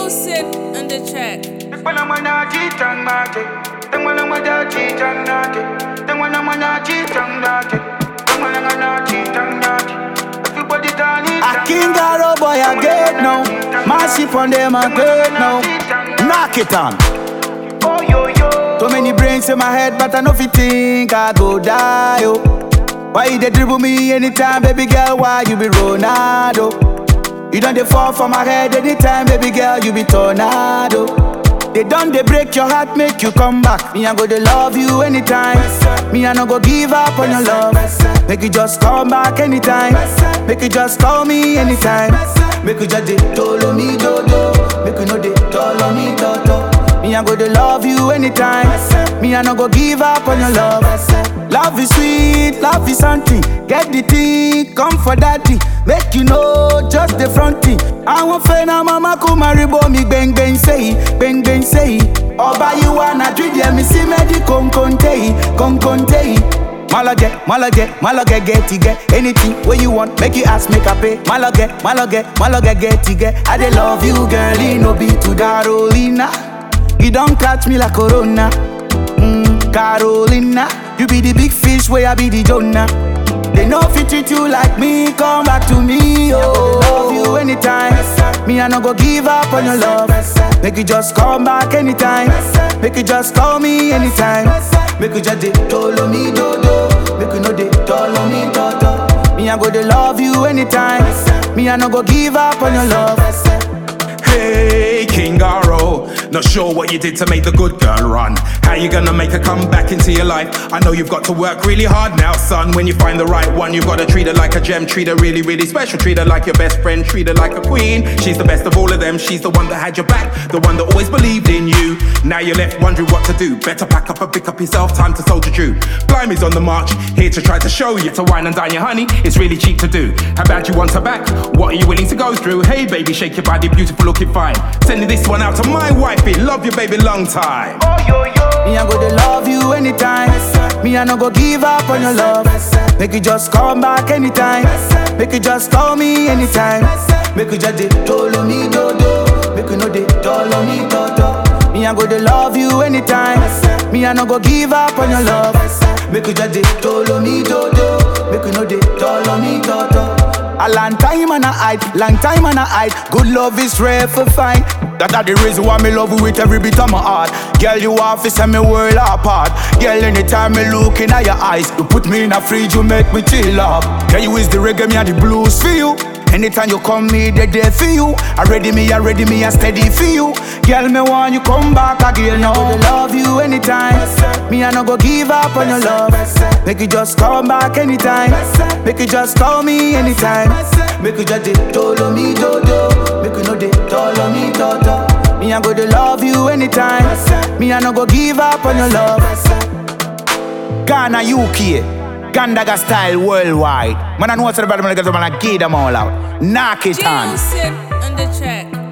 Juicy on the track. Tengo la mano chichan mate. Tengo la mano chichan nate. Tengo la mano chichan nate. Tengo la mano chichan nate. Everybody turn it A king a boy I get now. Massive on them I get now. Knock it on. Oh yo yo. Too many brains in my head, but I know fi think I go die. Oh. Why you dey dribble me anytime, baby girl? Why you be Ronaldo? You done dey fall for my head anytime, baby girl. You be tornado. They done they break your heart, make you come back. Me I go dey love you anytime. Me I no go give up on your love. Make you just come back anytime. Make you just call me anytime. Make you just dey tolo me dodo. Make you know dey tolo me toto. Me I go dey love you anytime. Me I no go give up on your love. Love is sweet, love is something. Get the thing, come for daddy. Make you know just the front thing. I want friend and mama come marry me bang bang say, bang bang say. Oba you wanna treat them, me see me di con conte, con conte. Malage, malage, malage, get it, get anything where you want, make you ask, make I pay. Malage, malage, malage, get it, get. I dey love you, girl, it no be to Carolina. You don't catch me like Corona. Mm, Carolina, you be the big fish, where I be the Jonah. They know fit treat you like me, come back to me, oh. Love you anytime. Me, I no go give up on your love. Make you just come back anytime. Make you just call me anytime. Make you just dey tolo me dodo. Make you know dey tolo me toto. Me, I go dey love you anytime. Me, I no go give up on your love. Hey, King Garo. Not sure what you did to make the good girl run. How you gonna make her come back into your life? I know you've got to work really hard now, son. When you find the right one, you've gotta treat her like a gem, treat her really, really special. Treat her like your best friend, treat her like a queen. She's the best of all of them. She's the one that had your back, the one that always believed in you. Now you're left wondering what to do. Better pack up and pick up yourself, time to soldier Jew. Blimey's on the march, here to try to show you to wine and dine your honey. It's really cheap to do. How bad you want her back? What are you willing to go through? Hey, baby, shake your body, beautiful, looking fine. Sending this one out to my wifey. Love you, baby, long time. Oh yo yo. Me, I go to love you anytime. Me, I no go give up on your love. Make you just come back anytime. Make you just call me anytime. Make you just dey tolo me dodo. Make you know dey tolo me toto. Me, I go to love you anytime. Me, I no go give up on your love. Make you just dey tolo me dodo. Make you know dey tolo me toto. A long time and I hide, long time and I hide. Good love is rare for fine. That are the reason why me love you with every bit of my heart. Girl, you have to set me world apart. Girl, anytime me look in your eyes, you put me in a fridge, you make me chill up. Girl, you is the reggae, me and the blues for you. Anytime you come, me they there for you. I ready me, I ready me, I steady for you. Girl, me want you come back again now. I love you anytime. Me I no go give up on your love. Make you just come back anytime. Make you just call me anytime. Make you just dey tolo me dodo. Make you know dey tolo me toto. Me I go to love you anytime. Me I no go give up on your love. Ghana, UK. Gandaga style worldwide. Man, I know what's about them, man, I give them all out. Knock it on. Juicy on the track.